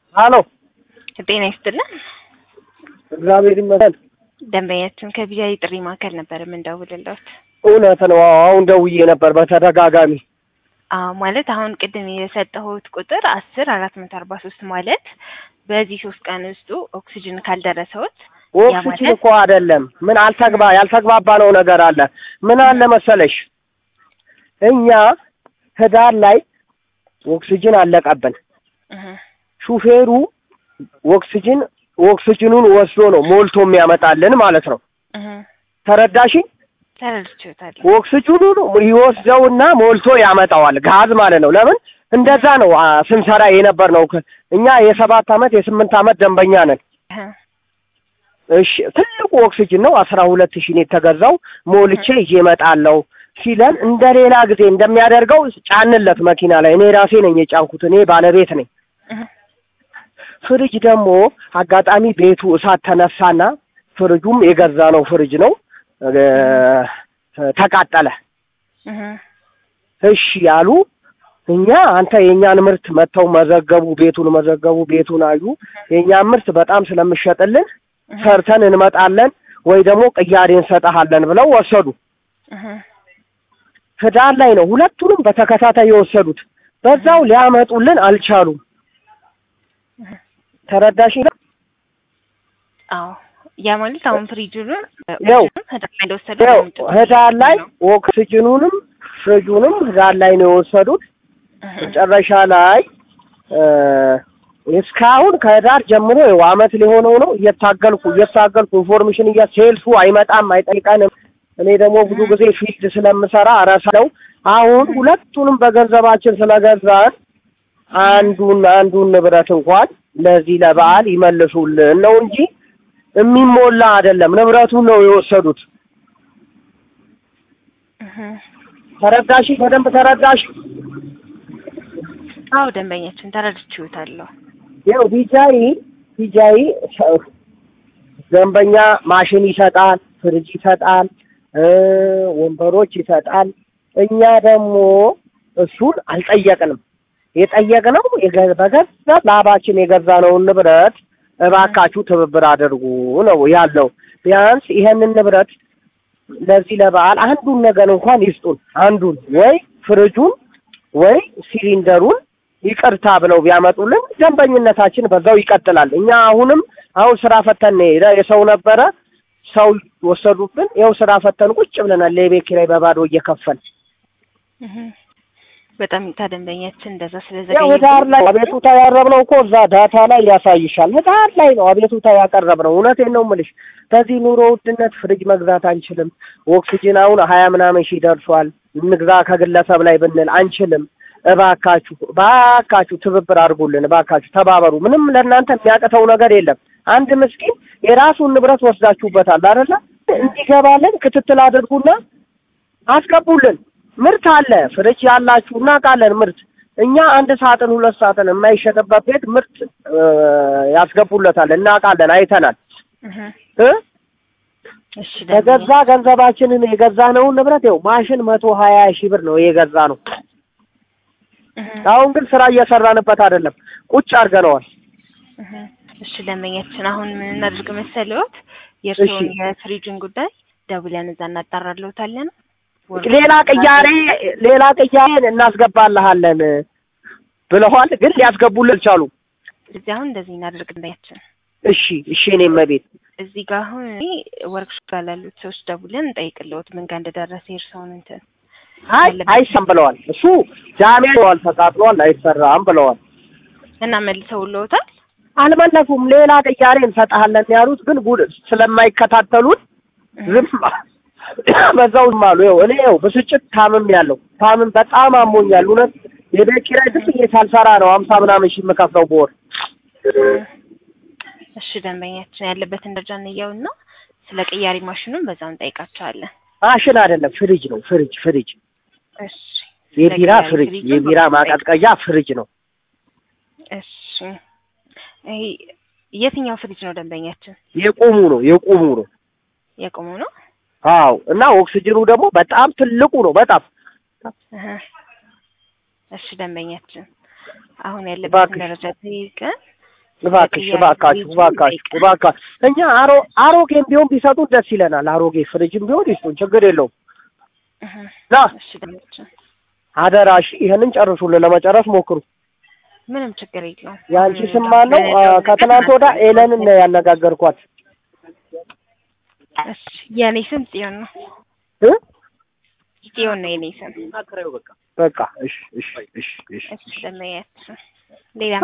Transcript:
ሀሎ ጤና ይስጥልን። እግዚአብሔር ይመስገን። ደንበኛችን ከቢጃይ ጥሪ ማዕከል ነበር የምንደውልለት። እውነት ነው። አሁን ደውዬ ነበር በተደጋጋሚ። አዎ ማለት አሁን ቅድም የሰጠሁት ቁጥር አስር አራት መቶ አርባ ሶስት ማለት በዚህ ሶስት ቀን ውስጡ ኦክሲጅን ካልደረሰውት ኦክሲጅን ማለት- እኮ አይደለም። ምን አልተግባ ያልተግባባ ነው ነገር አለ። ምን አለ መሰለሽ እኛ ህዳር ላይ ኦክሲጅን አለቀብን። እህ፣ ሹፌሩ ኦክሲጅን ኦክሲጅኑን ወስዶ ነው ሞልቶ የሚያመጣልን ማለት ነው። እህ፣ ተረዳሽኝ? ተረድቼዎታለሁ። ኦክሲጅኑን ይወስደውና ሞልቶ ያመጣዋል። ጋዝ ማለት ነው። ለምን እንደዛ ነው አ፣ ስንሰራ የነበር ነው። እኛ የሰባት አመት የስምንት አመት ደንበኛ ነን። እህ፣ እሺ ትልቁ ኦክሲጅን ነው። አስራ ሁለት ሺህ ነው የተገዛው። ሞልቼ ይዤ እመጣለሁ ሲለን እንደ ሌላ ጊዜ እንደሚያደርገው ጫንለት መኪና ላይ። እኔ ራሴ ነኝ የጫንኩት። እኔ ባለቤት ነኝ። እህ፣ ፍሪጅ ደግሞ አጋጣሚ ቤቱ እሳት ተነሳና ፍሪጁም የገዛ ነው ፍሪጅ ነው እ፣ ተቃጠለ። እህ፣ እሺ ያሉ እኛ አንተ የእኛን ምርት መጥተው መዘገቡ፣ ቤቱን መዘገቡ፣ ቤቱን አዩ። የእኛን ምርት በጣም ስለምሸጥልን እህ፣ ሰርተን እንመጣለን ወይ ደግሞ ቅያሬ እንሰጠሃለን ብለው ወሰዱ። እህ፣ ህዳር ላይ ነው ሁለቱንም በተከታታይ የወሰዱት። በዛው ሊያመጡልን አልቻሉም። እህ። ተረዳሽ? አዎ ያ ማለት አሁን ፍሪጁን ያው ህዳር ላይ እንደወሰዱ ያው ነው። ህዳር ላይ ኦክሲጅኑንም ፍሪጁንም ህዳር ላይ ነው የወሰዱት። እህ፣ መጨረሻ ላይ እ፣ እስካሁን ከህዳር ጀምሮ ይኸው አመት ሊሆነው ነው እየታገልኩ እየታገልኩ ኢንፎርሜሽን እያ ሴልሱ አይመጣም አይጠይቀንም። እኔ ደግሞ ብዙ ጊዜ ፊልድ ስለምሰራ እረሳለሁ። አሁን ሁለቱንም በገንዘባችን ስለገዛን አንዱን አንዱን ንብረት እንኳን ለዚህ ለበዓል ይመልሱልን ነው እንጂ የሚሞላ አይደለም። ንብረቱን ነው የወሰዱት። እህ። ተረዳሽ? በደንብ ተረዳሽ? አዎ ደንበኛችን ተረድቼዎታለሁ። ያው ቢጃይ ቢጃይ ደንበኛ ማሽን ይሰጣል፣ ፍሪጅ ይሰጣል፣ እ ወንበሮች ይሰጣል። እኛ ደግሞ እሱን አልጠየቅንም። የጠየቅነው የገ- በገዛ ላባችን የገዛነውን ንብረት እባካችሁ ትብብር አድርጉ ነው ያለው። ቢያንስ ይሄንን ንብረት ለዚህ ለበዓል አንዱን ነገር እንኳን ይስጡን። አንዱን ወይ ፍሪጁን ወይ ሲሊንደሩን ይቅርታ ብለው ቢያመጡልን ደንበኝነታችን በዛው ይቀጥላል። እኛ አሁንም አሁን ስራ ፈተን ነው የሄደ የሰው ነበረ ሰው ወሰዱብን። ይኸው ስራ ፈተን ቁጭ ብለናል። ለቤት ኪራይ በባዶ እየከፈል እህ። በጣም ይታ ደንበኛችን እንደዛ ያው ስለዘገየ ህዳር ላይ አቤቱታ ያቀረብነው እኮ እዛ ዳታ ላይ ያሳይሻል። ህዳር ላይ ነው አቤቱታ ያቀረብነው። እውነቴን ነው የምልሽ። በዚህ ኑሮ ውድነት ፍሪጅ መግዛት አንችልም። ኦክሲጅን አሁን ሀያ ምናምን ሺህ ደርሷል። እንግዛ ከግለሰብ ላይ ብንል አንችልም። እባካችሁ እባካችሁ ትብብር አድርጉልን፣ እባካችሁ ተባበሩ። ምንም ለእናንተ የሚያቅተው ነገር የለም። አንድ ምስኪን የራሱን ንብረት ወስዳችሁበታል አይደለ? እንዲገባልን ክትትል አድርጉና አስገቡልን። ምርት አለ፣ ፍሪጅ ያላችሁ እናውቃለን። ምርት እኛ አንድ ሳጥን ሁለት ሳጥን የማይሸጥበት ቤት ምርት እ፣ ያስገቡለታል፣ እናውቃለን፣ አይተናል እህ። እ እሺ ደንበኛ በገዛ ገንዘባችንን የገዛነውን ንብረት ይኸው ማሽን መቶ ሀያ ሺህ ብር ነው የገዛ ነው። እህ። አሁን ግን ስራ እየሰራንበት አይደለም፣ ቁጭ አድርገነዋል። እህ። እሺ ደንበኛችን አሁን ምን እናድርግ መሰለዎት? የእርስዎን እሺ። የፍሪጁን ጉዳይ ደውለን እዛ እናጣራልዎታለን። ሌላ ቅያሬ ሌላ ቅያሬ እናስገባልሃለን ብለዋል፣ ግን ሊያስገቡልን አልቻሉም። እዚህ አሁን እንደዚህ እናድርግ ደንበኛችን እሺ እሺ፣ እኔም መቤት እዚህ ጋር አሁን እኔ ወርክሾፕ ላይ ላሉት ሰዎች ደውለን እንጠይቅልዎት ምን ጋር እንደደረሰ የእርስዎን እንትን አይ አይሰም ብለዋል። እሱ ጃሜ ብለዋል፣ ተቃጥሏል፣ አይሰራም ብለዋል። እና መልሰውልዎታል? አልመለሱም። ሌላ ቅያሬ እንሰጥሃለን ያሉት ግን ጉድ ስለማይከታተሉት ዝም በዛው ዝም አሉ። ይኸው እኔ ይኸው ብስጭት ታምም ያለው ታምም በጣም አሞኛል። እውነት የቤት ኪራይ ዝም ብዬ ሳልሰራ ነው ሀምሳ ምናምን ሺህ የምከፍለው በወር። እሺ ደንበኛችን ያለበትን ደረጃ እንየውና ስለ ቅያሪ ማሽኑን በዛው እንጠይቃቸዋለን። ማሽን አይደለም ፍሪጅ ነው። ፍሪጅ ፍሪጅ እሺ የቢራ ስለ ቅያሪ ፍሪጅ ፍሪጁን የቢራ በዛው ማቀዝቀዣ ፍሪጅ ነው። እሺ ይሄ የትኛው ፍሪጅ ነው ደንበኛችን? የቁሙ ነው የቁሙ ነው። የቆሙ ነው? አዎ እና ኦክሲጅኑ ደግሞ በጣም ትልቁ ነው። በጣም እህ። እሺ ደንበኛችን አሁን ያለበትን እባክሽ። ደረጃ ጠይቀን እባክሽ እባካችሁ እባካችሁ እባካችሁ እኛ አሮ አሮጌም ቢሆን ቢሰጡን ደስ ይለናል። አሮጌ ፍሪጅም ቢሆን ይስጡን፣ ችግር የለውም። እህ፣ ና እሺ ደንበኛችን አደራሽ ይህንን ጨርሱልን፣ ለመጨረስ ሞክሩ። ምንም ችግር የለውም። የአንቺ ስም ማን ነው? አ፣ ከትናንት ወዳ ኤለንን ነው ያነጋገርኳት እሺ የኔ ስም ጽዮን ነው። እ ጽዮን ነው የኔ ስም። በቃ እሺ እሺ እሺ እሺ እሺ ደንበኛችን ሌላ